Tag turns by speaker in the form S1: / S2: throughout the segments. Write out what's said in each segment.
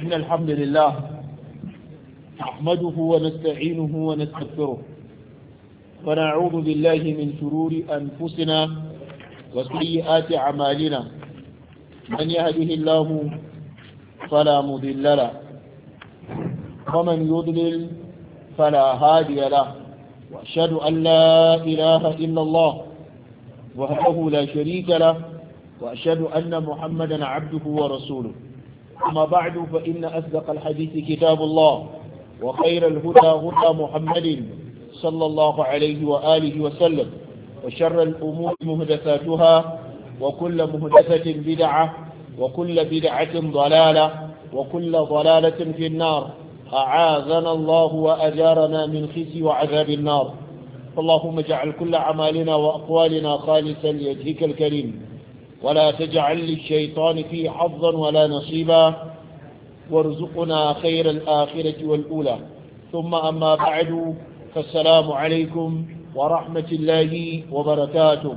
S1: إن الحمد لله نحمده ونستعينه ونستغفره ونعوذ بالله من شرور أنفسنا وسيئات أعمالنا من يهده الله فلا مضل له ومن يضلل فلا هادي له وأشهد أن لا إله إلا الله وحده لا شريك له وأشهد أن محمدا عبده ورسوله أما بعد فإن أصدق الحديث كتاب الله وخير الهدى هدى محمد صلى الله عليه وآله وسلم وشر الأمور مهدثاتها وكل مهدثة بدعة وكل بدعة ضلالة وكل ضلالة في النار أعاذنا الله وأجارنا من خزي وعذاب النار اللهم اجعل كل أعمالنا وأقوالنا خالصا لوجهك الكريم ولا تجعل للشيطان فيه حظا ولا نصيبا وارزقنا خير الآخرة والأولى ثم أما بعد فالسلام عليكم ورحمة الله وبركاته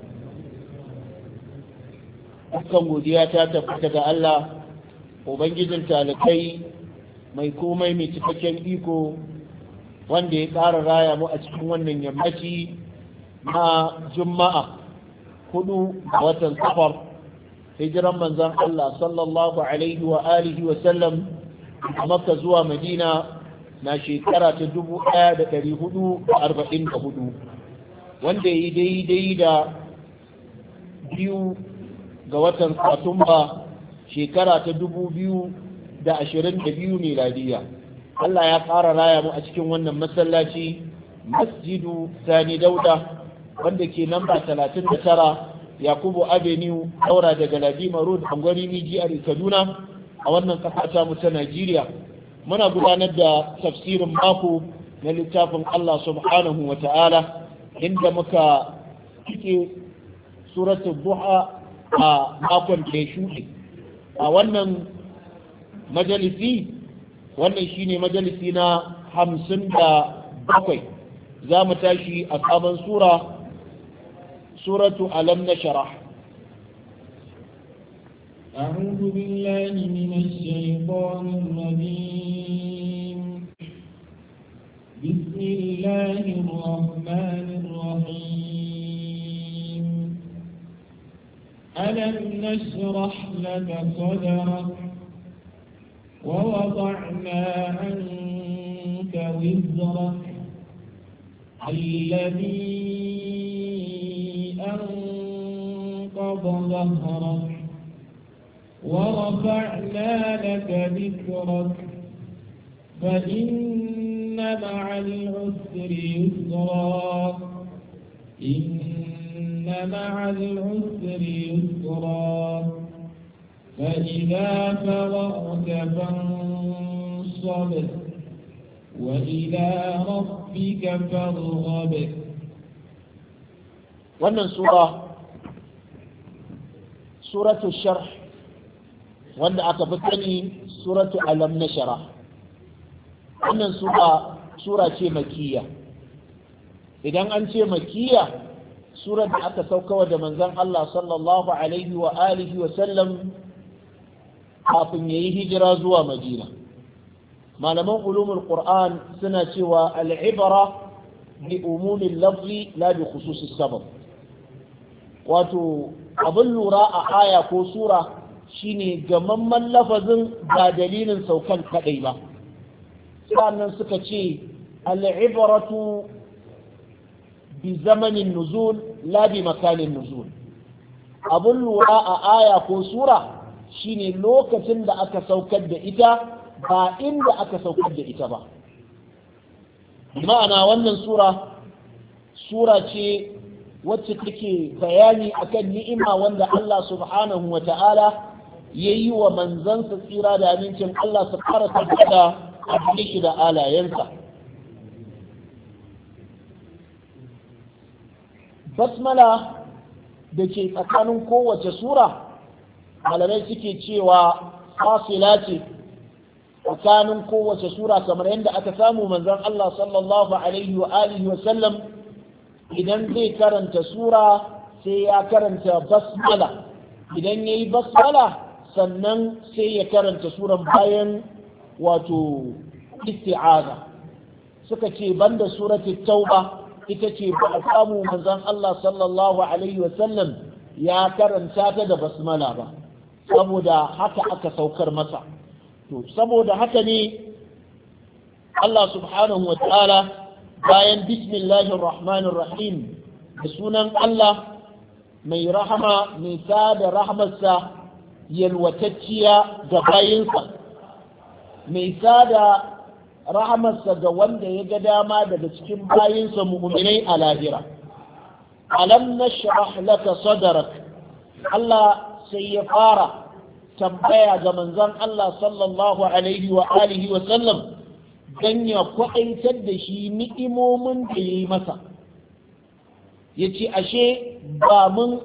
S1: Dukkan godiya ta tabbata ga Allah, Ubangijin talikai mai komai mai cikakken iko wanda ya ƙara raya mu a cikin wannan yammaci na Juma'a hudu a watan safar hijiran manzan Allah sallallahu alaihi wa alihi wa sallam a Makka zuwa Madina na shekara ta dubu ɗaya da ɗari hudu da arba'in da hudu wanda ya yi daidai da biyu ga watan satumba shekara ta dubu biyu da ashirin da biyu miladiya Allah ya ƙara raya mu a cikin wannan masallaci masjidu sani dauda wanda ke namba talatin da tara yakubu avenue daura daga ladima road angwari jihar kaduna a wannan ƙasa ta mu ta najeriya muna gudanar da tafsirin mako na littafin Allah subhanahu wa ta'ala inda muka cike suratul duha a makon da ya shuɗe a wannan majalisi wannan shine majalisi na hamsin da bakwai za mu tashi a sabon sura suratu alam na shara
S2: أعوذ بالله من الشيطان الرجيم بسم الله الرحمن الرحيم ألم نشرح لك صدرك ووضعنا عنك وزرك الذي أنقض ظهرك ورفعنا لك ذكرك فإن مع العسر يسرا إن مع العسر يسرا فإذا فرغت فانصب وإلى ربك فارغب
S1: wannan sura suratu sharh wanda aka fi sani suratu alam na shara wannan sura sura ce makiya idan an ce makiya surar da aka saukawa da manzon Allah sallallahu alaihi wa alihi wa sallam kafin yayi hijira zuwa madina malaman ulumul qur'an suna cewa al'ibara bi umumin lafzi la bi khususis sabab wato abin lura a aya ko sura shine gamamman lafazin ba dalilin saukan kadai ba sannan suka ce al'ibaratu bi zamanin nuzul la bi makanin nuzul abin lura a aya ko sura shine lokacin da aka saukar da ita ba inda aka saukar da ita ba ma'ana wannan sura sura ce wacce take bayani akan ni'ima wanda Allah subhanahu wa ta'ala ya yi wa manzansa tsira da amincin Allah su fara tabbata a shi da alayensa basmala da ke tsakanin kowace sura malamai suke cewa fasila ce tsakanin kowace sura kamar yadda aka samu manzon Allah sallallahu alaihi wa alihi wa sallam idan zai karanta sura sai ya karanta basmala idan yayi basmala sannan sai ya karanta suran bayan wato isti'aza suka ce banda surati tauba ita ce ba a samu manzon Allah sallallahu alaihi wasallam ya karanta ta da basmala ba saboda haka aka saukar masa to saboda haka ne Allah subhanahu wa ta'ala bayan bismillahir rahmanir rahim da sunan Allah mai rahama mai sada rahmarsa yalwatacciya ga bayinsa mai sada rahamarsa ga wanda ya ga dama daga cikin bayinsa mu'minai a lahira alam nashrah laka sadrak Allah sai ya fara tambaya ga manzon Allah sallallahu alaihi wa alihi wa sallam dan ya kwaɗaitar da shi ni'imomin da ya yi masa ya ce ashe ba mun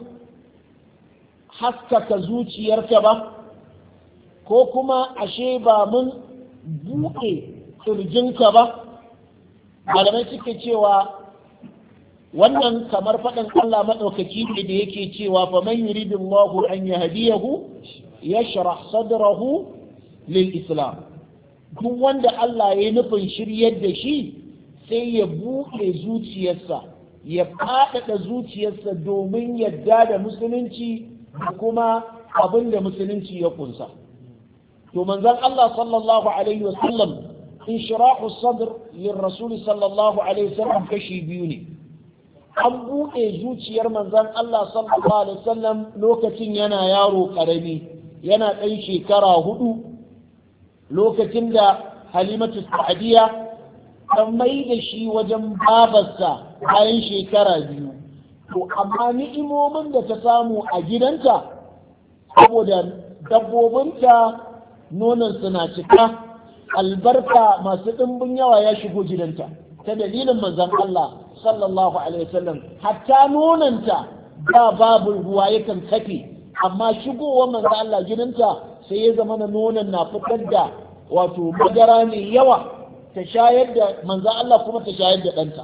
S1: haskaka zuciyarka ba ko kuma ashe ba mun buɗe ƙirjinka ba malamai suke cewa wannan kamar faɗin Allah maɗaukaki ne da yake cewa fa man yuridullahu an yahdiyahu yashrah sadrahu lil islam duk wanda Allah ya nufin shiryar da shi sai ya buɗe zuciyarsa ya faɗaɗa zuciyarsa domin yadda da musulunci da kuma abin da musulunci ya kunsa to manzon Allah sallallahu alaihi wasallam inshirahu sadr lil rasul sallallahu alaihi wasallam kashi biyu ne an buɗe zuciyar manzon Allah sallallahu alaihi wasallam lokacin yana yaro ƙarami yana ɗan shekara hudu lokacin da halimatu sa'adiya ta mai da shi wajen babarsa bayan shekara biyu to amma ni'imomin da ta samu a gidanta saboda dabbobinta nonon suna cika albarka masu ɗimbin yawa ya shigo gidanta ta dalilin manzon Allah sallallahu alaihi wasallam hatta nonanta da babu ruwa yakan kafe amma shigowar manzon Allah gidanta sai ya zama na nonon na fitar da wato madara mai yawa ta shayar da manzan Allah kuma ta shayar da ɗanta.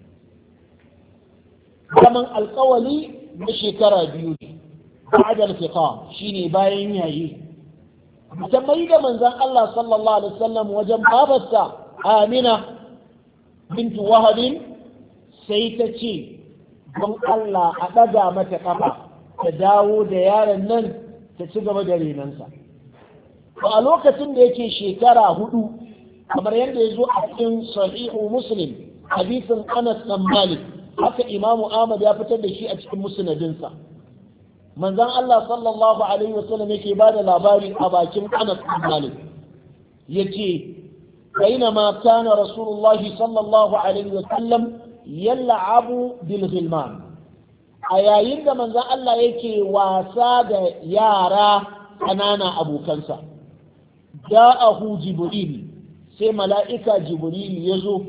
S1: Zaman alkawali na shekara biyu ne, ba'adar fiqa shine bayan yayi. Ta mai da manzan Allah sallallahu Alaihi wasallam wajen babarsa Amina bintu Wahabin sai ta ce, don Allah a ɗaga mata ƙafa ta dawo da yaron nan ta ci gaba da renansa. Ba a lokacin da yake shekara hudu kamar yadda ya zo a cikin sahihu muslim hadisin anas dan malik haka imamu ahmad ya fitar da shi a cikin musnadinsa manzon Allah sallallahu alaihi wasallam yake ba da labari a bakin anas dan malik yace بينما كان رسول الله صلى الله عليه وسلم يلعب بالغلمان a yayin da manzon Allah yake wasa da yara ƙanana abokansa ja'ahu jibril sai mala'ika jibril ya zo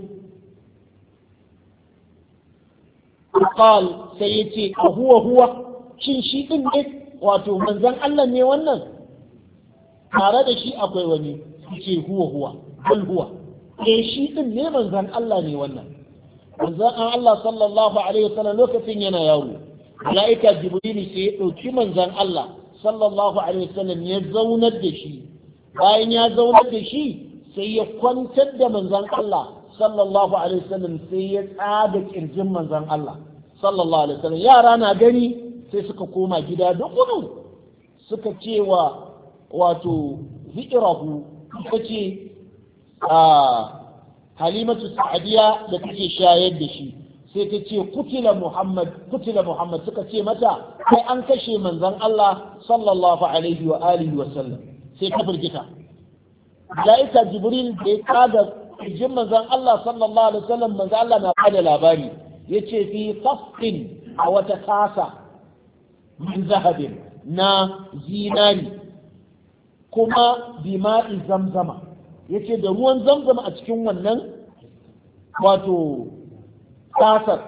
S1: qal sai ya ce a huwa huwa shin shi ɗin ne wato manzan Allah ne wannan tare da shi akwai wani ce huwa huwa bal huwa eh shi ɗin ne manzan Allah ne wannan manzan Allah sallallahu alaihi wasallam lokacin yana yaro mala'ika jibril sai ya ɗauki manzan Allah sallallahu alaihi wasallam ya zaunar da shi bayan ya zaunar da shi sai ya kwantar da manzan Allah sallallahu alaihi wasallam sai ya tsaga kirjin manzan Allah sallallahu alaihi wasallam yara na gani sai suka koma gida da gudu suka ce wa wato zikirahu suka ce a halimatu sa'adiya da take shayar da shi sai ta ce kutila muhammad kutila muhammad suka ce mata kai an kashe manzan Allah sallallahu alaihi wa alihi wa sallam sai ta firgita malaika jibril da ya kaga jin manzan Allah sallallahu alaihi wa sallam manzan Allah na bada labari yace fi qasqin a wata kasa min zahabin na zinari kuma bima'i zamzama yace da ruwan zamzama a cikin wannan wato kasar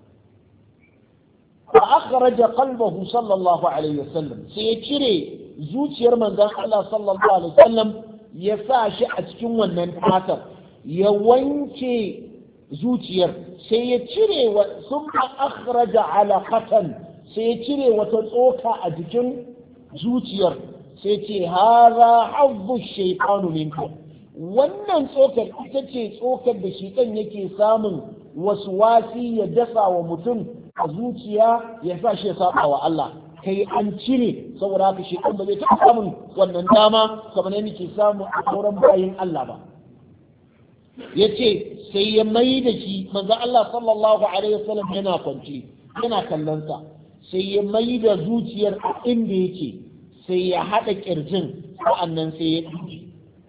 S1: fa akhraja qalbahu sallallahu alaihi wasallam sai ya cire zuciyar manzon Allah sallallahu alaihi wasallam ya sa shi a cikin wannan kasar ya wanke zuciyar sai ya cire wa summa akhraja alaqatan sai ya cire wata tsoka a jikin zuciyar sai ce haza hazzu shaytanu minka wannan tsokar ita ce tsokar da shaitan yake samun wasu wasi ya dasa wa mutum a zuciya ya sa shi ya saba wa Allah kai an cire saboda haka shaitan ba zai taɓa samun wannan dama kamar yadda ke samu a sauran bayin Allah ba ya ce sai ya mai da shi manzo Allah sallallahu alaihi wasallam yana kwance yana kallon sa sai ya mai da zuciyar a inda yake sai ya haɗa ƙirjin sa'annan sai ya ɗauki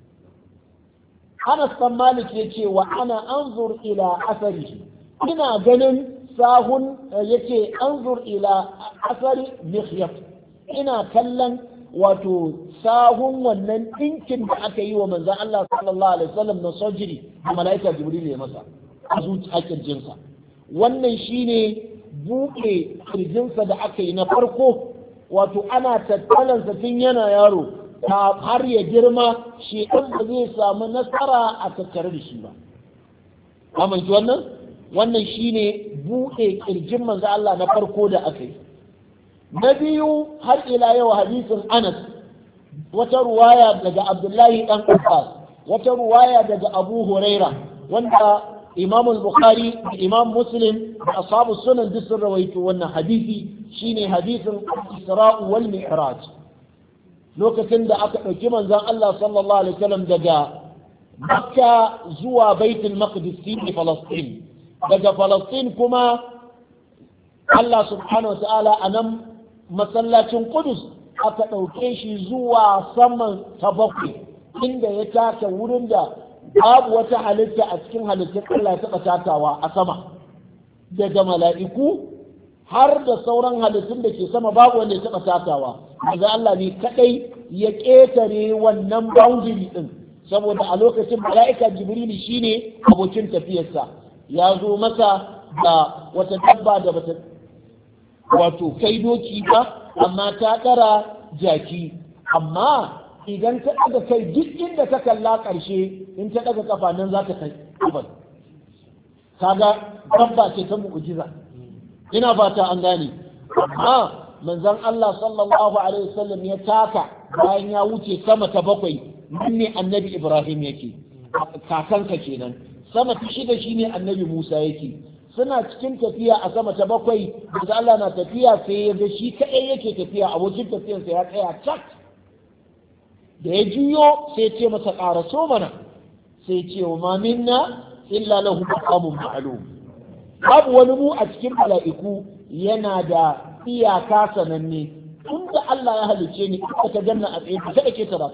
S1: Anas ɗan Malik ya ce wa ana anzur ila asari ina ganin sahun ya ce anzur ila asari mikhyaf ina kallon wato sahun wannan ɗinkin da aka yi wa manzan Allah sallallahu alaihi wasallam na sojiri da mala'ika Jibril ya masa a zuciya kirjinsa wannan shine buɗe kirjinsa da aka yi na farko wato ana tattalansa tun yana yaro ta har ya girma shi ɗan ba zai samu nasara a tattare da shi ba amince wannan wannan shine buɗe kirjin manzo Allah na farko da aka yi na biyu har ila yau hadisin Anas wata ruwaya daga Abdullahi dan Abbas wata ruwaya daga Abu Huraira wanda Imam al-Bukhari da Imam Muslim da ashabu sunan duk sun rawaito wannan hadisi shine hadisin Isra wal Mi'raj lokacin da aka ɗauki manzon Allah sallallahu alaihi wasallam daga Makka zuwa Baitul Maqdis fi Falastin daga Falastin kuma Allah subhanahu wa ta'ala a nan masallacin Kudus aka ɗauke shi zuwa saman ta bakwai inda ya taka wurin da babu wata halitta a cikin halittun Allah ya taɓa takawa a sama daga mala'iku har da sauran halittun da ke sama babu wanda ya taɓa takawa daga Allah ne kaɗai ya ƙetare wannan boundary ɗin saboda a lokacin mala'ika jibrilu shine abokin tafiyarsa ya zo masa da wata dabba da bata wato kai doki ba amma ta ɗara jaki amma idan ta ɗaga kai duk inda ta kalla ƙarshe in ta ɗaga kafa nan za ta kai kafar kaga dabba ce ta mu'jiza ina fata an gane amma manzon Allah sallallahu alaihi wasallam ya taka bayan ya wuce sama ta bakwai nan ne annabi Ibrahim yake kakanka kenan sama ta shida shine annabi Musa yake suna cikin tafiya a sama ta bakwai da Allah na tafiya sai ya ga shi kaɗai yake tafiya abokin tafiyarsa ya tsaya cak da ya juyo sai ce masa ƙara so mana sai ce wa ma minna illa lahu maqamun ma'lum babu wani mu a cikin mala'iku yana da iyaka sananne tun da Allah ya halice ni aka ta ganna a tsaye ba ta ke ta ba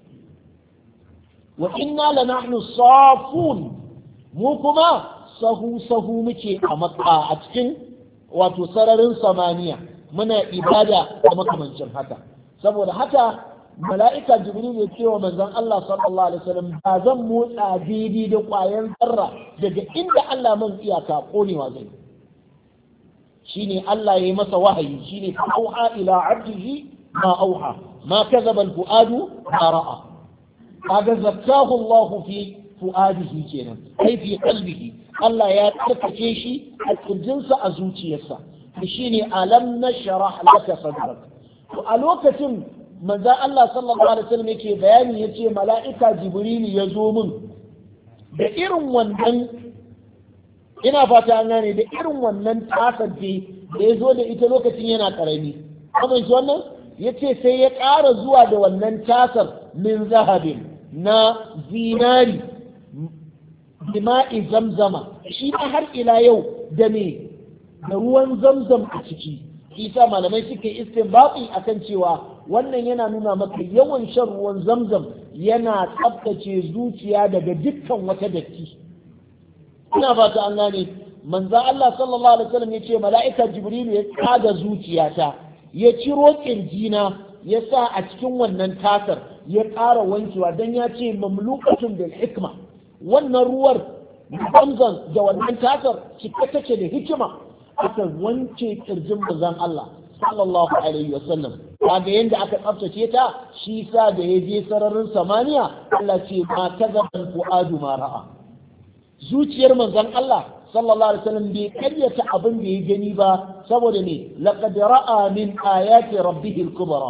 S1: wa inna la nahnu safun mu kuma sahu sahu muke a maka a cikin wato sararin samaniya muna ibada da makamancin haka saboda haka mala'ika jibril ya ce wa manzon Allah sallallahu alaihi wasallam ba zan motsa daidai da ƙwayan zarra daga inda Allah man iyaka konewa zai shine Allah ya yi masa wahayi shine fa auha ila abdihi ma auha ma kadhaba al-fuadu ma ra'a kaga zakkahu Allah fi fuadihi kenan ai fi qalbihi Allah ya tsarkake shi a kirjinsa a zuciyarsa shine alam nashrah laka sadrak to a lokacin manzan Allah sallallahu alaihi wasallam yake bayani yace mala'ika jibrilu ya zo min da irin wannan ina fata an gane da irin wannan tasar da ya zo da ita lokacin yana karami kuma shi wannan yace sai ya ƙara zuwa da wannan tasar min zahabin na zinari bima'i zamzama shi har ila yau da me da ruwan zamzam a ciki isa malamai suke istinbati akan cewa wannan yana nuna maka yawan shan ruwan zamzam yana tsabtace zuciya daga dukkan wata datti ina fata an gane manzo Allah sallallahu alaihi wasallam yace mala'ika jibrilu ya tsaga zuciyata ya ciro kirjina ya sa a cikin wannan tasar ya ƙara wankewa dan ya ce mamlukatun bil hikma wannan ruwar zamzam da wannan tasar cike take da hikima aka wanke kirjin manzon Allah sallallahu alaihi wasallam kaga yanda aka tsaftace ta shi sa da ya je sararin samaniya Allah ce ma kazaban fuadu ma ra'a zuciyar manzon Allah sallallahu alaihi wasallam bai karyata abin da ya gani ba saboda ne laqad ra'a min ayati rabbih al-kubra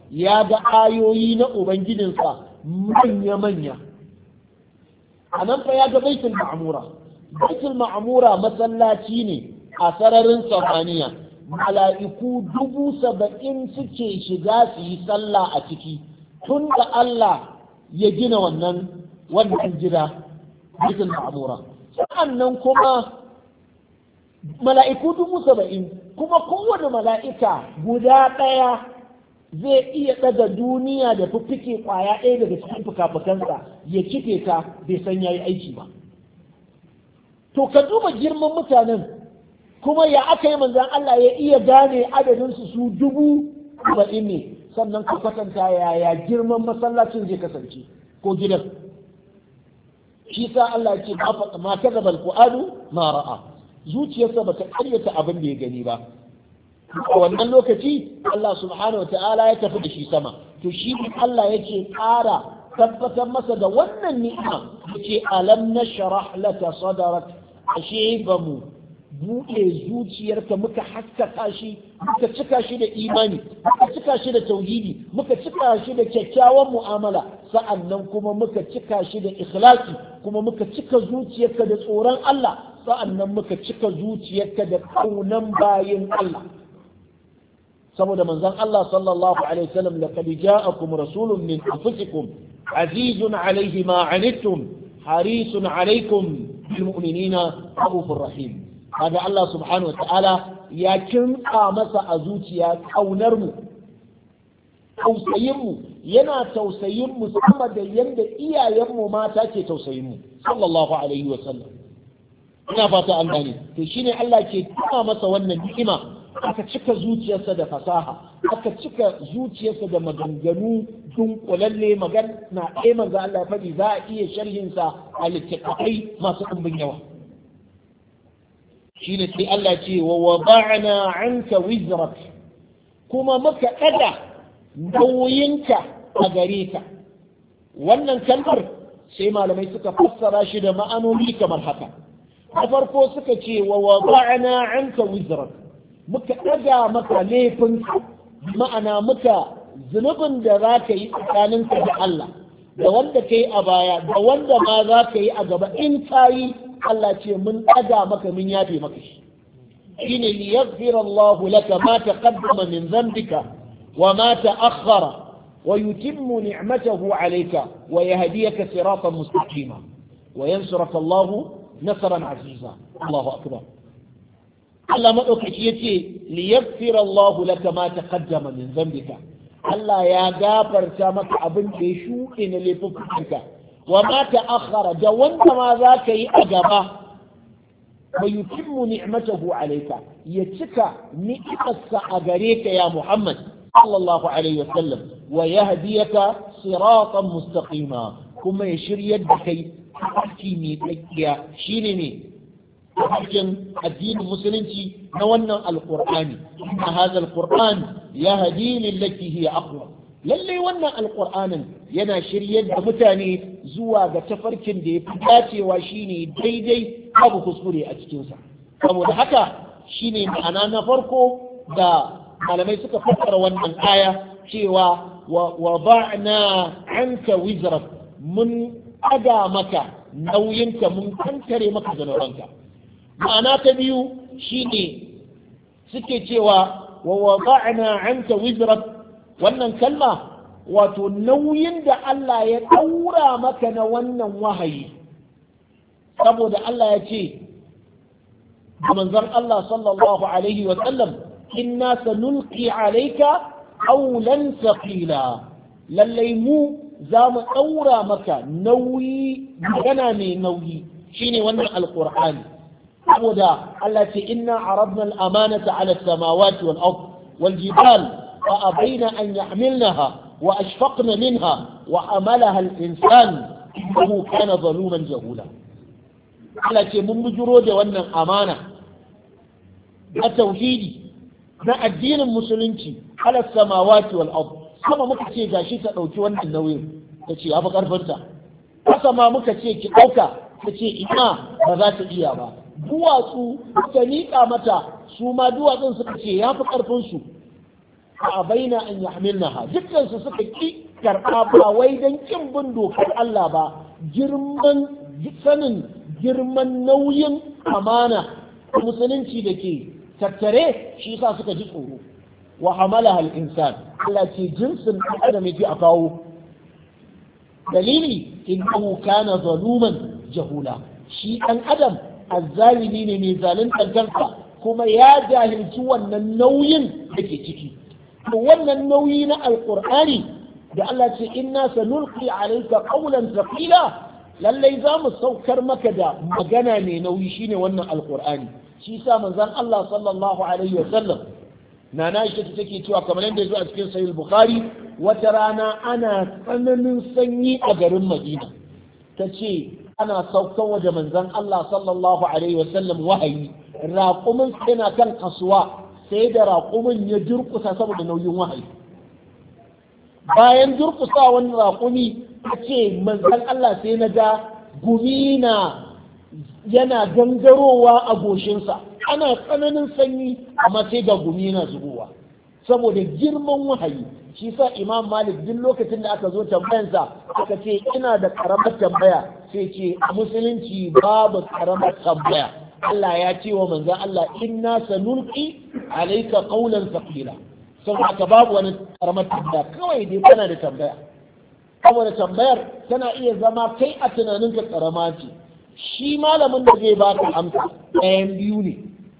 S1: ya ga ayoyi na ubangijinsa manya-manya a nan fa ya ga baitul ma'amura baitul ma'amura masallaci ne a sararin samaniya mala'iku dubu saba'in suke shiga su yi sallah a ciki tun da Allah ya gina wannan wannan gida baitul ma'amura sa'annan kuma mala'iku dubu saba'in kuma kowane mala'ika guda ɗaya zai iya ɗaga duniya da fiffike ƙwaya ɗaya daga cikin fuka-fukansa ya kife ta bai san ya yi aiki ba to ka duba girman mutanen kuma ya aka yi manzan Allah ya iya gane adadinsu su dubu saba'in ne sannan ka kwatanta yaya girman masallacin zai kasance ko gidan shi sa Allah ce ma kaza bal fu'adu ma ra'a zuciyarsa ba ta karyata abin da ya gani ba a wannan lokaci Allah subhanahu wa ta'ala ya tafi da shi sama to shi Allah yake ƙara tabbatar masa da wannan ni'ima yace alam nashrah laka sadrak ashe ba mu buɗe zuciyarka muka haskaka shi muka cika shi da imani muka cika shi da tauhidi muka cika shi da kyakkyawan mu'amala sa'annan kuma muka cika shi da ikhlasi kuma muka cika zuciyarka da tsoron Allah sa'annan muka cika zuciyarka da kaunan bayin Allah saboda manzon Allah sallallahu alaihi wasallam laqad ja'akum rasulun min anfusikum azizun alayhi ma anittum harisun alaykum bil mu'minina rahufur rahim kaga Allah subhanahu wa ta'ala ya kinka masa a zuciya kaunar mu tausayin mu yana tausayin mu sama da yanda iyayen mu mata ke tausayin mu sallallahu alaihi wa sallam ina fata an gane to shine Allah ke tuna masa wannan ni'ima aka cika zuciyarsa da fasaha aka cika zuciyarsa da maganganu dunkulalle magana ɗaya manzo Allah ya faɗi za a iya sharhinsa a littattafai masu ɗumbin yawa shine sai Allah ce wa wada'na anka wizrak kuma muka ɗaga nauyinka a gare ka wannan kalmar sai malamai suka fassara shi da ma'anoni kamar haka na farko suka ce wa wada'na anka wizrak muka ɗaga maka laifinka ma'ana muka zunubin da za ka yi tsakaninka da Allah da wanda ka yi a baya da wanda ma za ka yi a gaba in ka yi Allah ce mun ɗaga maka mun yafe maka shi shine li yaghfira Allah laka ma taqaddama min dhanbika wa ma ta'akhkhara wa yutimmu ni'matahu alayka wa yahdiyaka siratan mustaqima wa yansuraka Allah nasran aziza Allahu akbar Allah madaukaki yace li yaghfira Allah laka ma taqaddama min dhanbika Allah ya gafarta maka abin da ya shuɗe na laifukanka wa ma ta'akhkhara da wanda ma za ka yi a gaba wa yutimmu ni'matahu alayka ya cika ni'imarsa a gare ka ya Muhammad sallallahu alaihi wa sallam wa yahdiyaka siratan mustaqima kuma ya shiryar da kai tafarki mai tsakiya shine ne tafarkin addinin musulunci na wannan alqur'ani inna hadha alqur'an yahdi lillati hiya aqwam lallai wannan alƙur'anin yana shiryar da mutane zuwa ga tafarkin da ya fi dacewa shine daidai babu kuskure a cikinsa saboda haka shine ma'ana na farko da malamai suka fassara wannan aya cewa wa ba'na anka wizrak mun ɗaga maka nauyinka mun kankare maka zanuranka ma'ana ta biyu shine suke cewa wa wada'na anka wizrak wannan kalma wato nauyin da Allah ya ɗaura maka na wannan wahayi saboda Allah ya ce da manzon Allah sallallahu alaihi wa sallam inna sanulqi alayka qawlan thaqila lallai mu za mu ɗaura maka nauyi magana mai nauyi shine wannan alqur'ani saboda Allah ce inna aradna al-amanata ala as-samawati wal ard wal jibal فأبين أن يحملنها وأشفقن منها وحملها الإنسان إنه كان ظلوما جهولا على ce mun bujuro da wannan amana na tauhidi na addinin musulunci ala samawati wal ard sama muka ce gashi ta dauki wannan nauyin ta ce yafi karfinta haka ma muka ce ki dauka ta ce ina ba za ta iya ba duwatsu ta miƙa mata su ma duwatsun suka ce yafi karfin su a baina an yahmilnaha dukkan su suka ki karɓa ba wai dan kin bin dokar Allah ba girman sanin girman nauyin amana musulunci da ke tattare shi sa suka ji tsoro wa hamalaha al-insan Allah ce jinsin adam yake a kawo dalili innahu kana zaluman jahula shi ɗan adam azzalimi ne mai zaluntar kansa kuma ya jahilci wannan nauyin da ke ciki to wannan nauyi na alqur'ani da Allah ce inna sanulqi alayka qawlan thaqila lallai za mu saukar maka da magana mai nauyi shine wannan alqur'ani shi sa manzon Allah sallallahu alaihi wasallam nana Aisha take cewa kamar yadda yazo a cikin sahih bukhari wata rana ana tsananin sanyi a garin Madina tace ana saukan waje manzon Allah sallallahu alaihi wasallam wahayi raƙumin yana kan kasuwa sai da raƙumin ya durƙusa saboda nauyin wahayi bayan durƙusawan raƙumi ta ce manzon Allah sai na ga gumina yana gangarowa a goshinsa ana tsananin sanyi amma sai ga gumi yana zubowa saboda girman wahayi shi sa imam malik duk lokacin da aka zo tambayansa aka ce ina da karamar tambaya sai ce a musulunci babu karamar tambaya Allah ya ce wa manzan Allah inna sanulqi alayka qawlan thaqila saboda haka babu wani karamar tambaya kawai dai kana da tambaya saboda tambayar tana iya zama kai a tunaninka karama ce shi malamin da zai baka amsa ɗayan biyu ne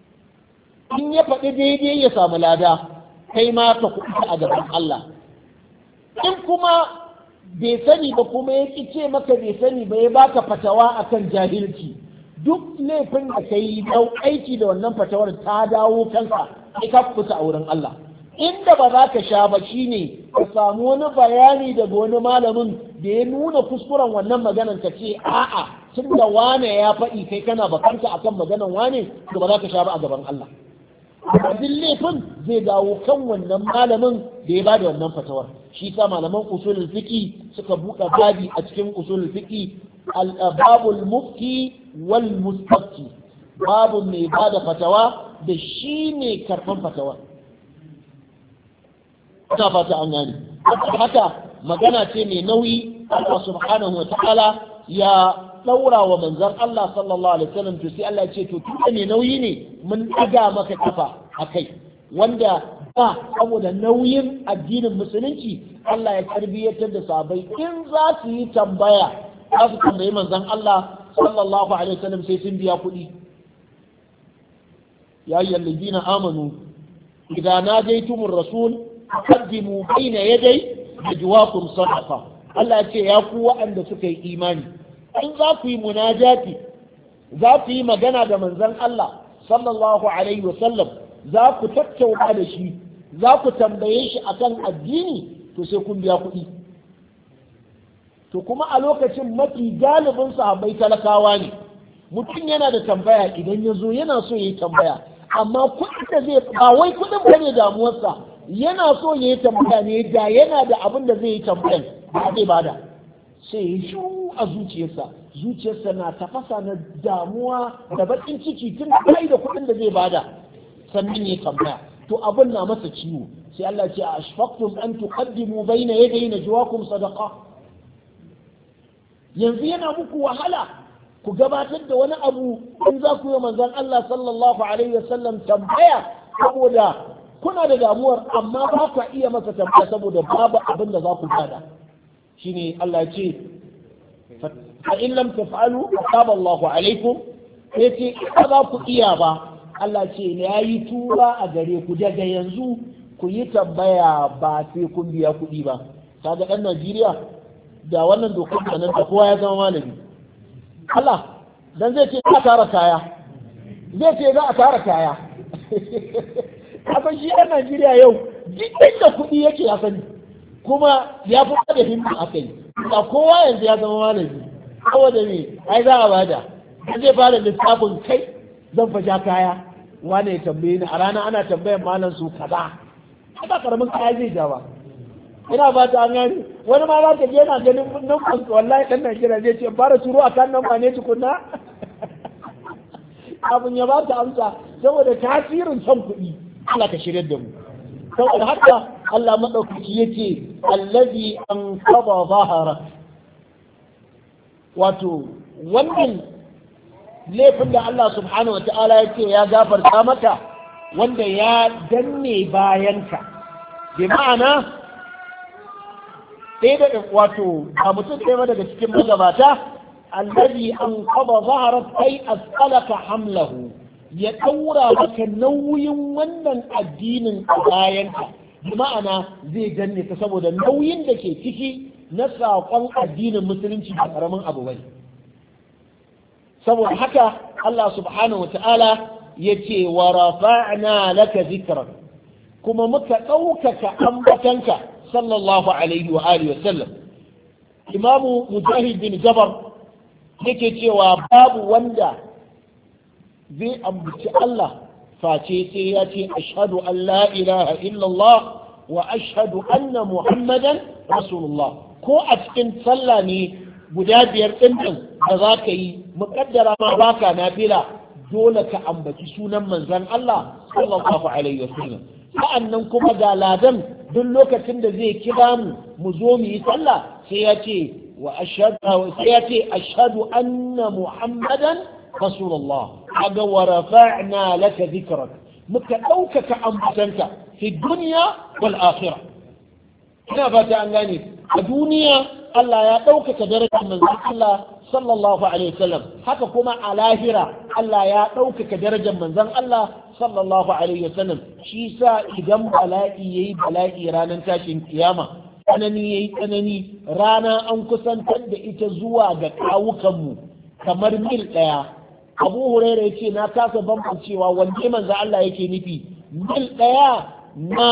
S1: in ya faɗi daidai ya samu lada kai ma ka kuɗi a gaban Allah in kuma bai sani ba kuma ya ce maka bai sani ba ya baka fatawa akan jahilci duk laifin da ka yi aiki da wannan fatawar ta dawo kanka sai ka kusa a wurin Allah inda ba za ka sha ba shine ka samu wani bayani daga wani malamin da ya nuna kuskuren wannan maganan ka ce a'a tun da wane ya faɗi kai kana bakanta akan maganan wane to ba za ka sha ba a gaban Allah duk laifin zai dawo kan wannan malamin da ya ba da wannan fatawar shi sa malaman usulul fiqi suka buɗe babi a cikin usulul fiqi al-babul mufti wal mustafti babu mai ba da fatawa da shi ne karɓan fatawa ina fata an gane haka magana ce mai nauyi Allah subhanahu wa ta'ala ya ɗaura wa manzon Allah sallallahu alaihi wasallam to sai Allah ya ce to tunda mai nauyi ne mun ɗaga maka kafa a kai wanda ba saboda nauyin addinin musulunci Allah ya tarbiyyatar da sabai in za su yi tambaya za su tambayi manzon Allah sallallahu alaihi wasallam sai sun biya kuɗi ya ayyuhal ladina amanu idza najaytumur rasul qaddimu bayna yaday najwakum sadaqa Allah ya ce ya ku waɗanda suka yi imani in za ku yi munajati za ku yi magana da manzon Allah sallallahu alaihi wasallam za ku tattauna da shi za ku tambaye shi akan addini to sai kun biya kuɗi to kuma a lokacin mafi galibin sahabbai talakawa ne mutum yana da tambaya idan ya zo yana so ya yi tambaya amma kuɗin da zai ba wai kuɗin ba ne damuwarsa yana so ya yi tambaya ne da yana da abin da zai yi tambayan ba zai bada sai ya shu a zuciyarsa zuciyarsa na tafasa na damuwa da baƙin ciki tun kai da kuɗin da zai bada sannan ya tambaya to abin na masa ciwo sai Allah ce a ashfaqtum an tuqaddimu bayna yaday najwakum sadaqa yanzu yana muku wahala ku gabatar da wani abu in za ku yi manzon Allah sallallahu alaihi wasallam tambaya saboda kuna da damuwar amma ba ku iya masa tambaya saboda babu abin da za ku bada shine Allah ya ce fa in lam taf'alu taba Allahu alaikum sai ce ba za ku iya ba Allah ce ya yi tura a gare ku daga yanzu ku yi tambaya ba sai kun biya kuɗi ba kaga ɗan Najeriya da wannan dokar da nan da kowa ya zama malami Allah dan zai ce za a tara kaya zai ce za a tara kaya kasan shi ɗan Najeriya yau duk da kuɗi yake ya sani kuma ya fi da himma a kai ba kowa yanzu ya zama malami saboda me ai za a bada zai fara lissafin kai zan fasha kaya wane ya tambaye ni a rana ana tambayan malam su kaza ba karamin kaya zai ja ba ina ba ta gani wani ma za ka je yana ganin nan wallahi dan Najeriya zai ce fara turo a kan nan ba ne tukunna abin ya ba ta amsa saboda tasirin son kuɗi Allah ka shirya da mu saboda haka Allah madaukaki yace allazi an qada zahara wato wannan laifin da Allah subhanahu wata'ala ya ce ya gafarta maka wanda ya danne bayanka bi ma'ana ɗaya da wato a mutum ɗaya daga cikin magabata allazi an qada zaharat kai asqalaka hamlahu ya ɗaura maka nauyin wannan addinin a bayanka bi ma'ana zai danne ta saboda nauyin da ke ciki na saƙon addinin musulunci ba ƙaramin abu bane saboda haka Allah subhanahu wa ta'ala ya ce wa rafa'na laka zikran kuma muka ɗaukaka ambatanka sallallahu alaihi wa alihi wa sallam imamu mujahid bin jabar yake cewa babu wanda zai ambaci Allah face sai ya ce ashhadu an la ilaha illallah wa ashhadu anna muhammadan rasulullah ko a cikin sallah ne guda biyar ɗin da za ka yi muƙaddara ma baka nafila dole ka ambaci sunan manzon Allah sallallahu alaihi wasallam sa'annan kuma ga ladan duk lokacin da zai kira mu mu zo mu yi sallah sai ya ce wa ashhadu sai ya ce ashhadu anna muhammadan rasulullah aga wa rafa'na laka dhikrak muka ɗaukaka ambatanka fi dunya wal akhirah ina fata an gane a duniya Allah ya ɗaukaka darajar manzon Allah sallallahu alaihi wasallam haka kuma a lahira Allah ya ɗaukaka darajar manzon Allah sallallahu alaihi wasallam shi sa idan bala'i yayi bala'i ranar tashin kiyama tsanani yayi tsanani rana an kusantar da ita zuwa ga kawukanmu kamar mil ɗaya abu huraira yace na kasa bambancewa wanne manzon Allah yake nufi mil ɗaya na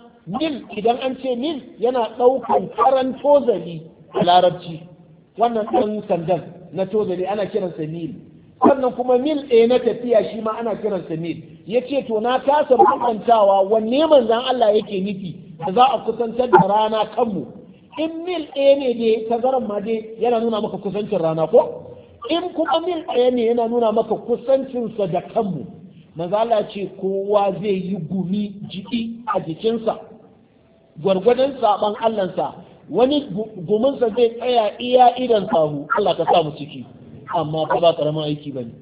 S1: mil idan an ce mil yana ɗaukan karan tozali a larabci wannan ɗan sandan na tozali ana kiransa mil sannan kuma mil ɗaya na tafiya shi ma ana kiransa mil ya ce to na kasa bambantawa wanne manzan Allah yake nufi da za a kusantar da rana kanmu in mil ɗaya ne dai tazaran ma dai yana nuna maka kusancin rana ko in kuma mil ɗaya ne yana nuna maka kusancinsa da kanmu manzo Allah ce kowa zai yi gumi jiki a jikinsa gwargwadon saban Allahnsa wani guminsa zai tsaya iya idan sahu Allah ka sa mu ciki amma fa ba karamin aiki bane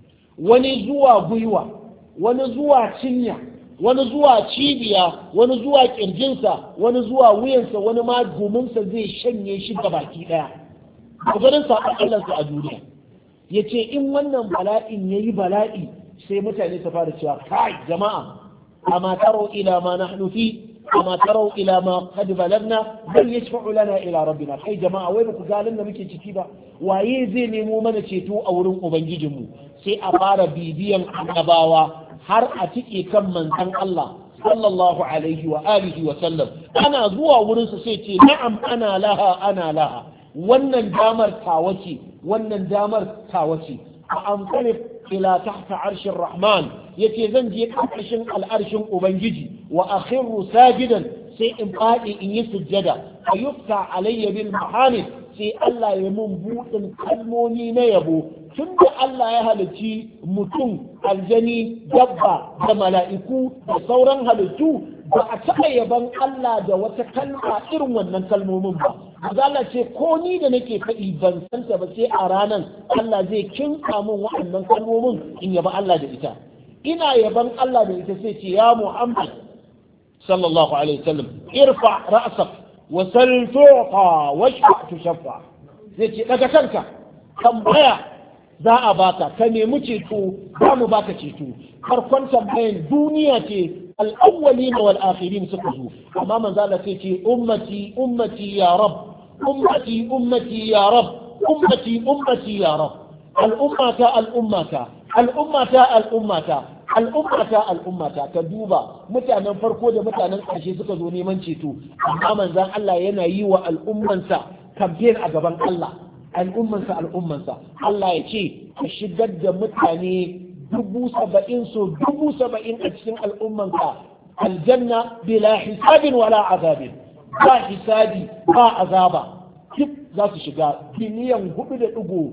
S1: wani zuwa gwiwa wani zuwa cinya wani zuwa cibiya wani zuwa kirjinsa wani zuwa wuyansa wani ma guminsa zai shanye shi ga baki daya gwargwadon saban Allahnsa a duniya yace in wannan bala'in yayi bala'i sai mutane su fara cewa kai jama'a amma taro ila ma nahnu fi amma taro ila ma qad balagna bal yashfa'u lana ila rabbina kai jama'a wai baku galin da muke ciki ba waye zai nemo mana ceto a wurin ubangijinmu sai a fara bibiyan annabawa har a tike kan manzon Allah sallallahu alaihi wa alihi wa sallam ana zuwa wurin su sai ce na'am ana laha ana laha wannan damar tawace wannan damar tawace a amsalif ila tahta arshin rahman yace zan je ƙarƙashin al'arshin ubangiji wa akhiru sajidan sai in faɗi in yi sujjada a yufta alayya bil mahamid sai Allah ya mun buɗin kalmomi na yabo tun da Allah ya halicci mutum aljani dabba da mala'iku da sauran halittu ba a taɓa yaban Allah da wata kalma irin wannan kalmomin ba Allah ce ko ni da nake faɗi ban santa ba sai a ranan Allah zai kinka min waɗannan kalmomin in yaba Allah da ita ina yaban Allah da ita sai ce ya Muhammad sallallahu alaihi wasallam irfa ra'sak wa sal tuqa washfa tushaffa zai ce daga kanka tambaya za a baka ka nemi ceto za mu baka ceto farkon tambayan duniya ce al'awwalin wal akhirin suka zo amma manzo Allah sai ce ummati ummati ya rab ummati ummati ya rab ummati ummati ya rab al'ummata al'ummata al'ummata al'ummata al'ummata al'ummata ka duba mutanen farko da mutanen ƙarshe suka zo neman ceto amma manzon Allah yana yi wa al'ummansa kamfen a gaban Allah al'ummansa al'ummansa Allah ya ce ka shigar da mutane dubu saba'in so dubu saba'in a cikin al'ummanka aljanna bila hisabin wala azabin ba hisabi ba azaba duk za su shiga biliyan hudu da digo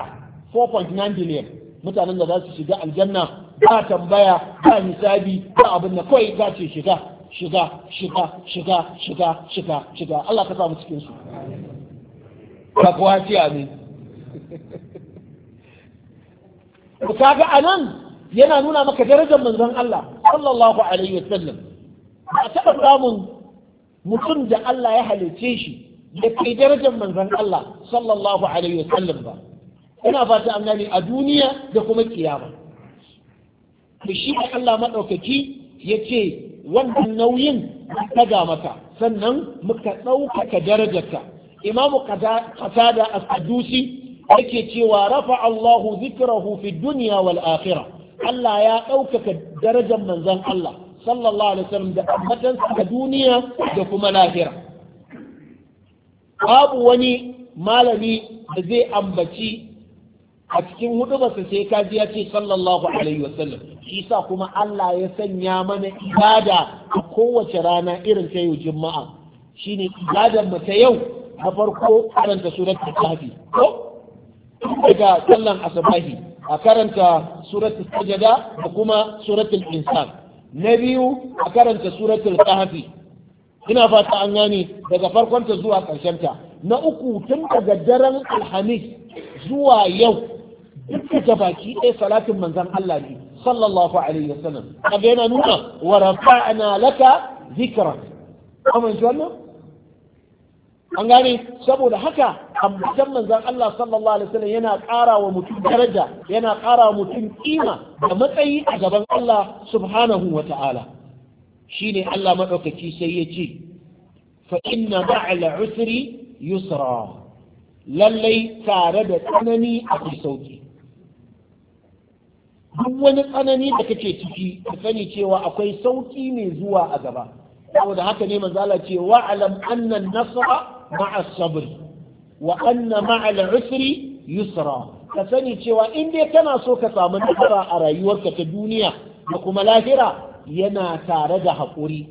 S1: 4.9 biliyan mutanen da za su shiga aljanna ba tambaya ba hisabi ba abin da kawai za ce shiga shiga shiga shiga shiga shiga shiga Allah ka samu cikin su ka kuwa ce amin to kaga anan yana nuna maka darajar manzon Allah sallallahu alaihi wasallam ba taɓa samun mutum da Allah ya halice shi da kai darajar manzon Allah sallallahu alaihi wasallam ba ina fata an gane a duniya da kuma kiyama to shi Allah madaukaki yace wannan nauyin taga maka sannan muka ɗaukaka darajarka imamu qatada as-sadusi yake cewa rafa Allahu zikrahu fi dunya wal akhirah Allah ya ɗaukaka darajar manzon Allah sallallahu alaihi wasallam da ambatansa a duniya da kuma lahira babu wani malami da zai ambaci a cikin hudubarsa sai kaji ya ce sallallahu alaihi wasallam shi sa kuma Allah ya sanya mana ibada a kowace rana irin ta yau juma'a shine ibadar mu ta yau na farko karanta suratul kahfi ko daga sallan asabahi a karanta suratul sajada da kuma suratul insan na biyu a karanta suratul kahfi ina fata an gane daga farkonta zuwa ta. na uku tun daga daren alhamis zuwa yau duka ta baki ɗaya salatin manzan Allah ne sallallahu alaihi wasallam kaga yana nuna wa rafa'na laka zikra kuma ji wannan an gane saboda haka ambatan manzan Allah sallallahu alaihi wasallam yana ƙara wa mutum daraja yana ƙara wa mutum kima da matsayi a gaban Allah subhanahu wa ta'ala shine Allah madaukaki sai ya ce fa inna ma'al usri yusra lallai tare da tsanani akwai sauki duk wani tsanani da kake ciki ka sani cewa akwai sauki mai zuwa a gaba saboda haka ne manzala ce wa'alam anna nasra ma'a sabr wa anna ma'a usri yusra ka sani cewa in dai kana so ka samu nasara a rayuwarka ta duniya da kuma lahira yana tare da haƙuri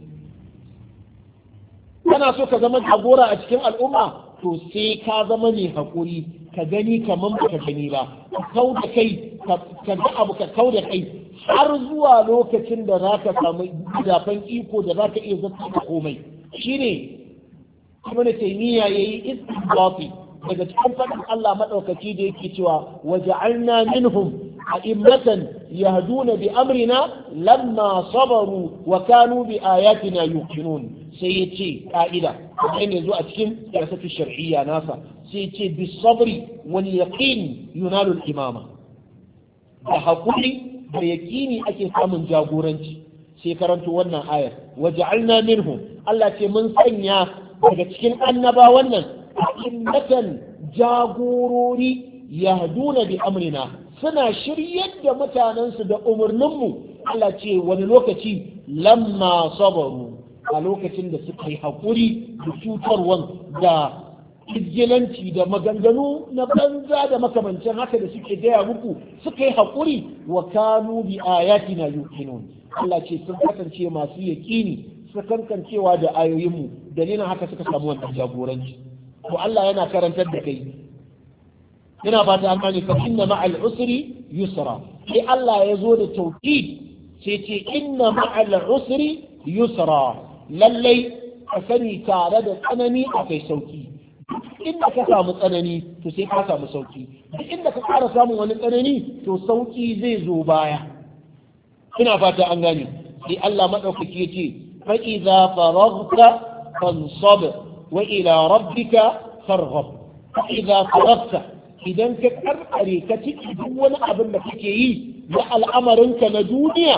S1: kana so ka zama jagora a cikin al'umma to sai ka zama mai haƙuri ka gani kamar ba ka gani ba ka kau da kai ka ga abu ka kau da kai har zuwa lokacin da za ka samu zafin iko da za ka iya zata da komai shine ibn taymiya yayi istinbati daga cikin fadin Allah madaukaki da yake cewa waja'alna minhum a'immatan yahduna bi amrina lamma sabaru wa kanu bi ayatina yuqinun sai yace ka'ida kuma ne zo a cikin siyasatu shar'iyya nasa sai yace bi sabri wal yaqin yunalu al imama da hakuri da yaqini ake samun jagoranci sai karanto wannan ayar waja'alna minhum Allah ce mun sanya daga cikin annaba wannan a'immatan jagorori yahduna bi amrina suna shiryar da mutanensu da umarninmu Allah ce wani lokaci lamma sabaru a lokacin da suka yi haƙuri da cutarwan da izgilanci da maganganu na banza da makamancin haka da suke gaya muku suka yi haƙuri wa kanu bi ayatina yuqinun Allah ce sun kasance masu yaƙini su kankancewa da ayoyinmu dalilin haka suka samu wannan jagoranci to Allah yana karantar da kai ina fata an gane fa inna ma'al usri yusra sai Allah ya zo da tauhid sai ce inna ma'al usri yusra lallai ka sani tare da tsanani akwai sauki inda ka samu tsanani to sai ka samu sauki duk inda ka ƙara samun wani tsanani to sauki zai zo baya ina fata an gane sai Allah madaukaki ya ce fa idza faraghta fansab wa ila rabbika farghab fa idza faraghta idan ka karkare ka ciki duk wani abin da kake yi na al'amarinka na duniya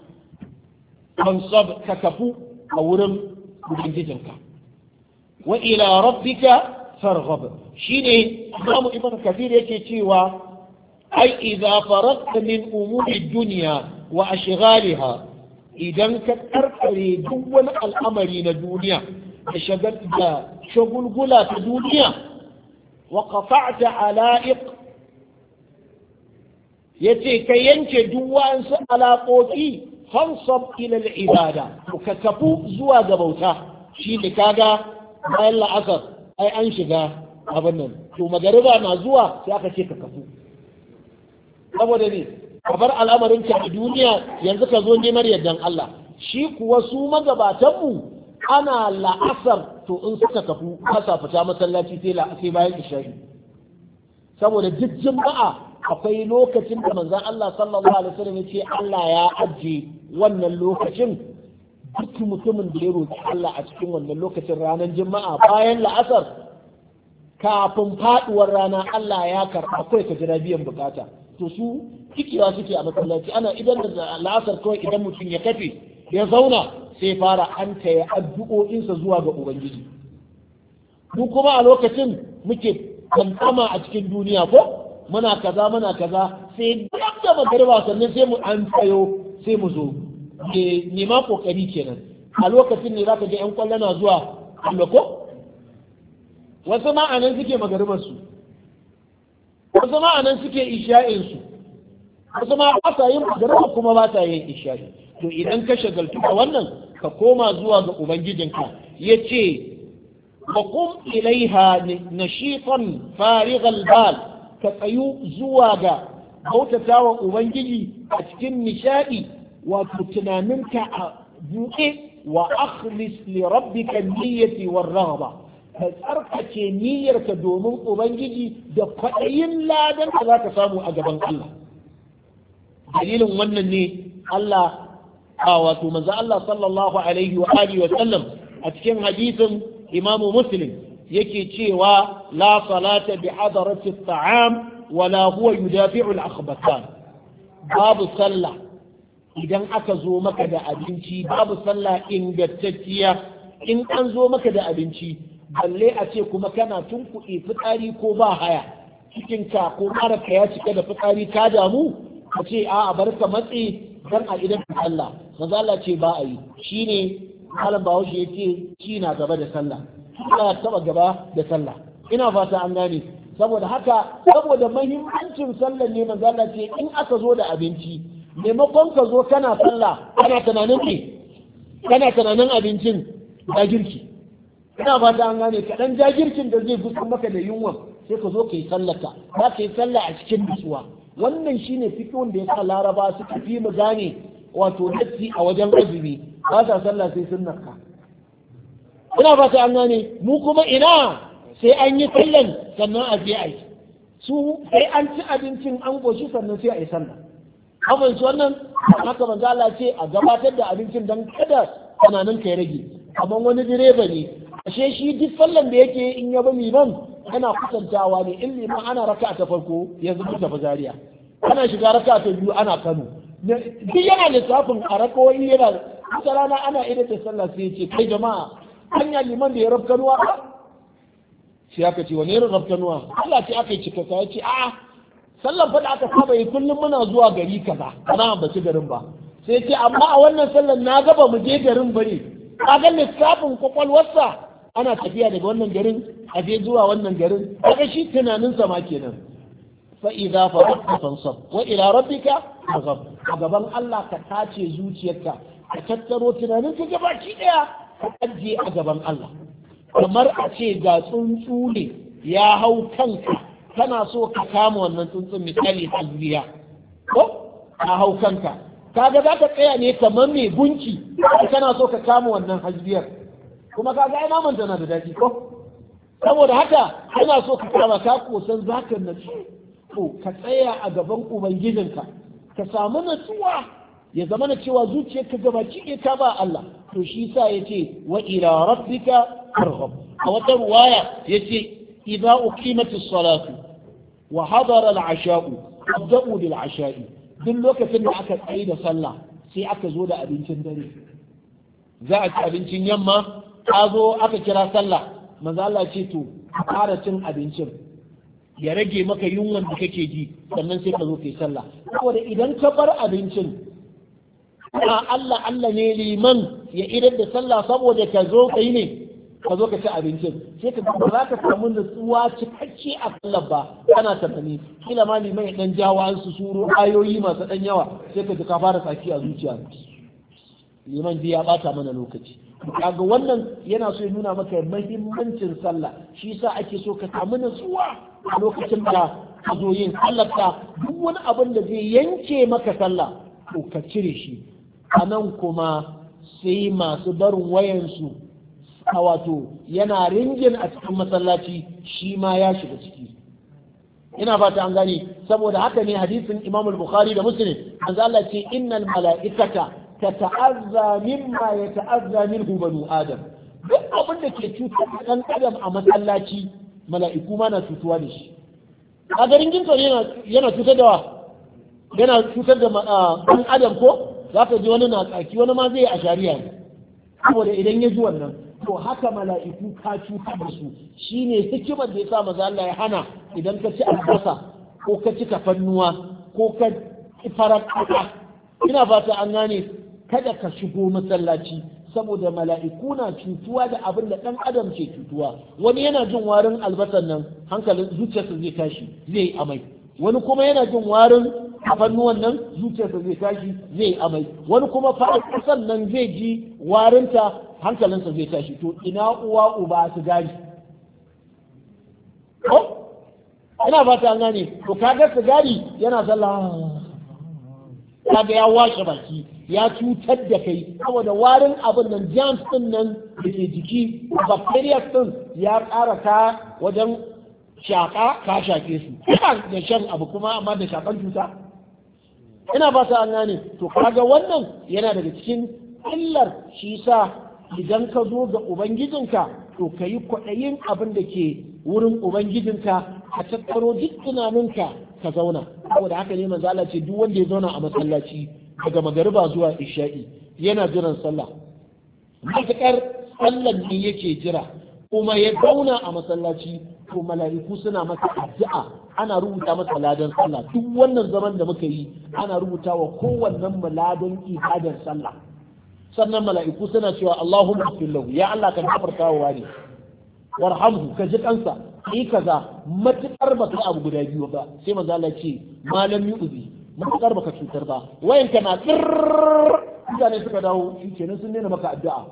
S1: fansab ka kafu a wurin ubangijinka wa ila rabbika farghab shine imamu ibn kathir yake cewa ai idza faradta min umuri dunya wa ashghaliha idan ka karkare duk wani al'amari na duniya da shagal da shagulgula ta duniya wa qata'ta ala'iq yace ka yanke duk wa'ansu alaƙoƙi fansab ila al-ibada ka tafu zuwa ga bauta shi ne kaga bayan la'asar ai an shiga abin nan to magariba na zuwa sai aka ce ka kafu saboda ne ka bar al'amarin ka a duniya yanzu ka zo neman yardan Allah shi kuwa su magabatanmu ana la'asar to in suka tafi kasa fita masallaci sai bayan isha'i saboda duk juma'a akwai lokacin da manzon Allah sallallahu alaihi wasallam ya ce Allah ya ajiye wannan lokacin duk mutumin da ya roki Allah a cikin wannan lokacin ranar juma'a bayan la'asar kafin faduwar rana Allah ya karɓa kawai ka jira biyan bukata to su cikewa suke a masallaci ana idan da la'asar kawai idan mutum ya kafe ya zauna sai fara an taya addu'o'insa zuwa ga ubangiji mu kuma a lokacin muke kankama a cikin duniya ko muna kaza muna kaza sai duk da magariba sannan sai mu an tsayo sai mu zo nema kokari kenan a lokacin ne zaka ga yan kwallo na zuwa Allah ko wasu ma'anan suke magaribarsu wasu ma'anan suke isha'insu wasu ma ba sa yin magariba kuma ba sa yin isha'i to idan ka shagaltu da wannan ka koma zuwa ga ubangijinka ya ce wa kum ilaiha nashitan farighal bal ka tsayu zuwa ga bautata wa ubangiji a cikin nishadi wato tunaninka a buɗe wa akhlis li rabbika niyyati war raghba ka tsarkake niyyarka domin ubangiji da kwaɗayin ladan da za ka samu a gaban Allah dalilin wannan ne Allah a wato manzo Allah sallallahu alaihi wa alihi wa sallam a cikin hadisin Imam Muslim yake cewa la salata bi hadarati at-ta'am wala huwa yudafi'u al-akhbatan babu sallah idan aka zo maka da abinci babu sallah ingantacciya in an zo maka da abinci balle a ce kuma kana tunkuɗe fitsari ko ba haya cikinka ko maraka ya cika da fitsari ka damu ka ce a bar ka matse dan a idan sallah maza Allah ce ba a yi shine malam bahaushe ya ce shi na gaba da sallah ina taba gaba da sallah ina fata an gane saboda haka saboda mahimmancin sallah ne maza Allah ce in aka zo da abinci maimakon ka zo kana sallah kana tunanin ne kana tunanin abincin da girki ina fata an gane kaɗan jagirkin da zai gusa maka da yunwa sai ka zo ka yi sallaka za ka yi sallah a cikin nutsuwa wannan shine fikihun da ya sa laraba suka fi mu gane wato datti a wajen azumi ba sa sallah sai sun ka ina fata an gane mu kuma ina sai an yi sallan sannan a je a yi su sai an ci abincin an goshi sannan sai a yi sallah abin su wannan haka manzo Allah ce a gabatar da abincin dan kada tunanin ka ya rage kamar wani direba ne ashe shi duk sallan da yake in ya bi liman ana kusantawa ne in liman ana raka ta farko ya zuba ta zariya ana shiga raka ta biyu ana kano duk yana lissafin a rakawoyi yana wata rana ana idan da sallah sai ya ce kai jama'a hanya liman da ya rab kanuwa ba sai aka ce wani irin rab kanuwa Allah ce aka yi cika ya ce a'a sallan fa da aka saba yi kullum muna zuwa gari kaza ana ambaci garin ba sai ce amma a wannan sallan na gaba mu je garin bane kaga lissafin kwakwalwarsa ana tafiya daga wannan garin a je zuwa wannan garin kaga shi tunaninsa ma kenan fa idza faraqta fansab wa ila rabbika faghab a gaban Allah ka tace zuciyarka ka tattaro tunaninka gabaki daya ka ajiye a gaban Allah kamar a ce ga tsuntsu ne ya hau kanka kana so ka kama wannan tsuntsun misali hasbiya ko ka hau kanka kaga za ka tsaya ne kamar mai gunki kana so ka kama wannan hasbiyar kuma kaga ai naman tana da daɗi ko saboda haka kana so ka kama ka kosan zaka natsu to ka tsaya a gaban ubangijinka ka samu natsuwa ya zama na cewa zuciyarka gabaki ɗaya ta ba Allah to shi sa yace wa ila rabbika farghab a wata ruwaya yace idza uqimatis salatu wa hadara al-asha'u fabda'u bil asha'i duk lokacin da aka tsaye da sallah sai aka zo da abincin dare za a ci abincin yamma ka zo aka kira sallah manzo Allah ce to fara cin abincin ya rage maka yunwan da kake ji sannan sai ka zo kai sallah saboda idan ka bar abincin a Allah Allah ne liman ya idar da sallah saboda ka zo kai ne ka zo ka ci abincin sai ka ba za ka samu nutsuwa cikakke a sallar ba kana tunani kila ma liman ya dan jawo an su suro ayoyi masu dan yawa sai ka ji ka fara tsaki a zuciya liman ji ya bata mana lokaci kaga wannan yana so ya nuna maka mahimmancin sallah shi yasa ake so ka samu nutsuwa a lokacin da ka zo yin sallarka duk wani abin da zai yanke maka sallah to ka cire shi a nan kuma sai masu barin wayansu a wato yana ringin a cikin masallaci shi ma ya shiga ciki ina fata an gane saboda haka ne hadisin Imam al-Bukhari da Muslim manzo Allah ce innal mala'ikata tata'azza mimma yata'azza minhu banu adam duk abin da ke cutar da dan adam a masallaci mala'iku ma na cutuwa da shi a garin ginto yana cutar da wa yana cutar da dan adam ko zaka ji wani na tsaki wani ma zai a shari'a ne saboda idan ya ji wannan to haka mala'iku ka cutar da su shine hikimar da ya sa maza Allah ya hana idan ka ci albasa ko ka ci tafannuwa ko ka ci farar kasa ina fata an gane kada ka shigo masallaci saboda mala'iku na cutuwa da abin da ɗan adam ke cutuwa wani yana jin warin albasan nan hankalin zuciyarsa zai tashi zai amai wani kuma yana jin warin tafannuwan nan zuciyarsa zai tashi zai amai wani kuma farar kasan nan zai ji warinta hankalinsa zai tashi to ina uwa uba su gani ko ina fata an gane to kaga sigari yana sallah kaga ya washe baki ya cutar da kai saboda warin abin nan germs din nan da ke jiki bacteria din ya ƙara ka wajen shaƙa ka shaƙe su ina da shan abu kuma amma da shaƙan cuta ina fata an gane to kaga wannan yana daga cikin illar shi sa idan ka zo ga ubangijinka to ka yi kwaɗayin abin da ke wurin ubangijinka a tattaro duk tunaninka ka zauna saboda haka ne manzo Allah ce duk wanda ya zauna a masallaci daga magariba zuwa isha'i yana jiran sallah matuƙar sallan ne yake jira kuma ya zauna a masallaci to mala'iku suna masa addu'a ana rubuta masa ladan sallah duk wannan zaman da muka yi ana rubuta wa kowannen ladan ibadar sallah sannan mala'iku suna cewa Allahumma lahu ya Allah ka gafarta wa wani warhamhu ka ji kansa yi kaza matukar baka abu guda biyu ba sai manzo Allah ce malam yu'zi matukar baka cutar ba wayan ka na tsirr mutane suka dawo kenan sun nuna maka addu'a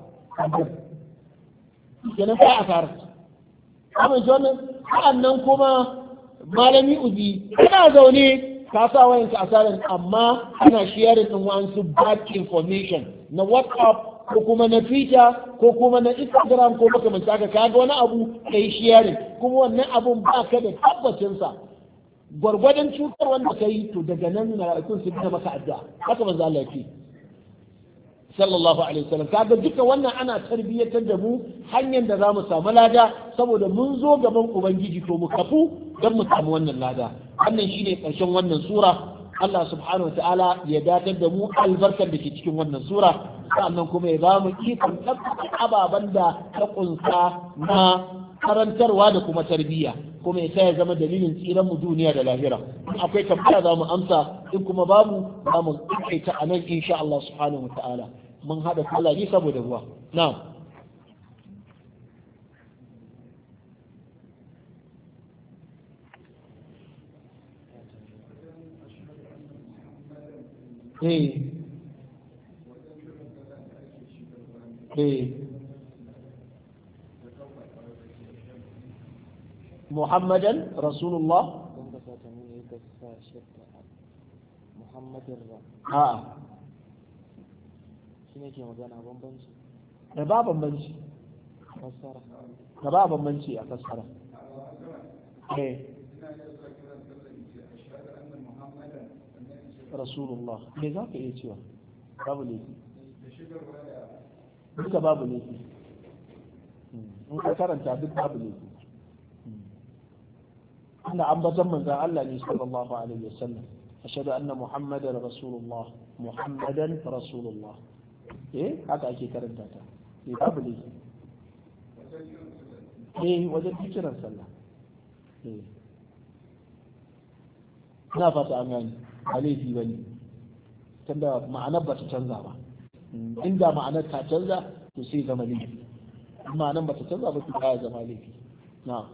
S1: kenan sai a fara amma wannan sa'annan kuma malami uzi kana zaune ka sa wayanka a sarin amma ana sharing din wasu bad information na whatsapp ko kuma na twitter ko kuma na instagram ko makamanta haka kaga wani abu kai sharing kuma wannan abun ba ka da tabbacin sa gwargwadon cutar wanda kai to daga nan mala'ikun su bi maka addu'a haka manzo Allah yake sallallahu alaihi wasallam kaga duka wannan ana tarbiyyatar da mu hanyar da zamu samu lada saboda mun zo gaban ubangiji to mu kafu don mu samu wannan lada wannan shine karshen wannan sura Allah subhanahu wa ta'ala ya datar da mu albarkar da ke cikin wannan sura sannan kuma ya ba mu ikon tabbata ababen da ta kunsa na karantarwa da kuma tarbiyya kuma ya ya zama dalilin tsiran mu duniya da lahira in akwai tambaya za mu amsa in kuma babu za mu kaita a nan insha Allah subhanahu wa ta'ala mun haɗa kula ne saboda ruwa na'am eh eh محمدا رسول الله
S3: محمد
S1: ها
S3: shi ne ke magana bambanci
S1: da ba bambanci
S3: fassara
S1: da ba bambanci a fassara eh rasulullah me za ka iya cewa babu laifi duka babu laifi in ka karanta duk babu laifi inda ambatan manzan Allah ne sallallahu alaihi wasallam ashhadu anna muhammadan rasulullah muhammadan rasulullah eh haka ake karanta ta eh babu laifi eh wajen kiran sallah eh ina fata an gani ba laifi bane tunda ma'anar ba ta canza ba inda ma'anar ta canza to sai zama laifi ma'anar ba ta canza ba to ya zama laifi na'am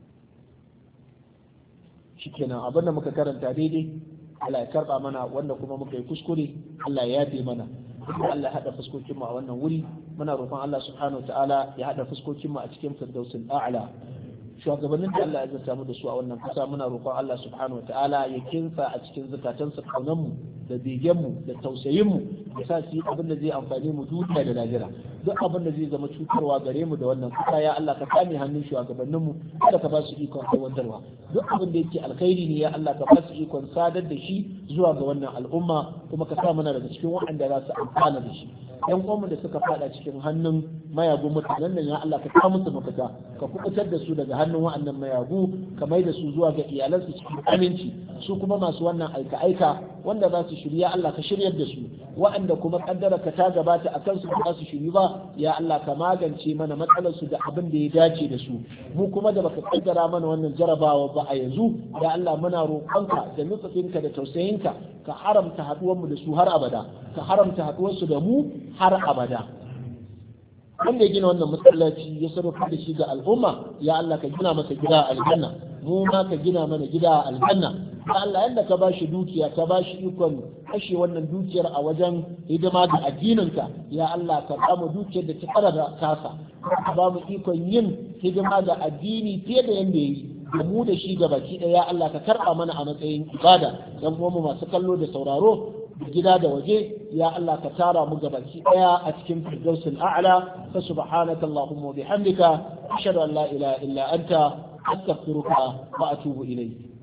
S1: shikenan abinda muka karanta daidai Allah ya karba mana wanda kuma muka yi kuskure Allah ya yafe mana kuma Allah ya hada fuskokin mu a wannan wuri muna roƙon Allah subhanahu ta'ala ya hada fuskokin mu a cikin firdausul a'la shugabannin da Allah ya zata mu da su a wannan kasa muna roƙon Allah subhanahu wataala ya kinsa a cikin zukatansu kaunan mu da begen mu da tausayin mu ya sa su yi abin da zai amfani mu duniya da lahira duk abin da zai zama cutarwa gare mu da wannan kasa ya Allah ka kame hannun shugabannin mu kada ka ba su ikon aiwatarwa duk abin da yake alkhairi ne ya Allah ka ba su ikon sadar da shi zuwa ga wannan al'umma kuma ka sa mana daga cikin waɗanda za su amfana da shi yan uwanmu da suka fada cikin hannun mayagu mutanen nan ya Allah ka kawo musu mafita ka kubutar da su daga hannun wa'annan mayagu ka mai da su zuwa ga iyalansu cikin aminci su kuma masu wannan aika aika wanda za su shirya Allah ka shiryar da su wa'anda kuma kaddara ka ta gabata a kansu ba su shiri ba ya Allah ka magance mana matsalar su da abin da ya dace da su mu kuma da baka kaddara mana wannan jarabawa ba a yanzu ya Allah muna roƙonka da nutsufinka da tausayinka ka haramta haɗuwar mu da su har abada ka haramta haɗuwar su da mu har abada wanda ya gina wannan masallaci ya sarrafa da shi ga al'umma ya Allah ka gina masa gida a aljanna mu ma ka gina mana gida a aljanna ya Allah yadda ka ba shi dukiya ka ba shi ikon kashe wannan dukiyar a wajen hidima da addininka ya Allah ka ba mu dukiyar da ta fara da kasa ka ba mu ikon yin hidima da addini fiye da yanda yayi da mu da shi ga baki ɗaya Allah ka karɓa mana a matsayin ibada dan mu masu kallo da sauraro gida da waje ya Allah ka tara mu gabaki daya a cikin firdausul a'la fa subhanaka allahumma wa bihamdika ashhadu an la ilaha illa anta astaghfiruka wa atubu ilayk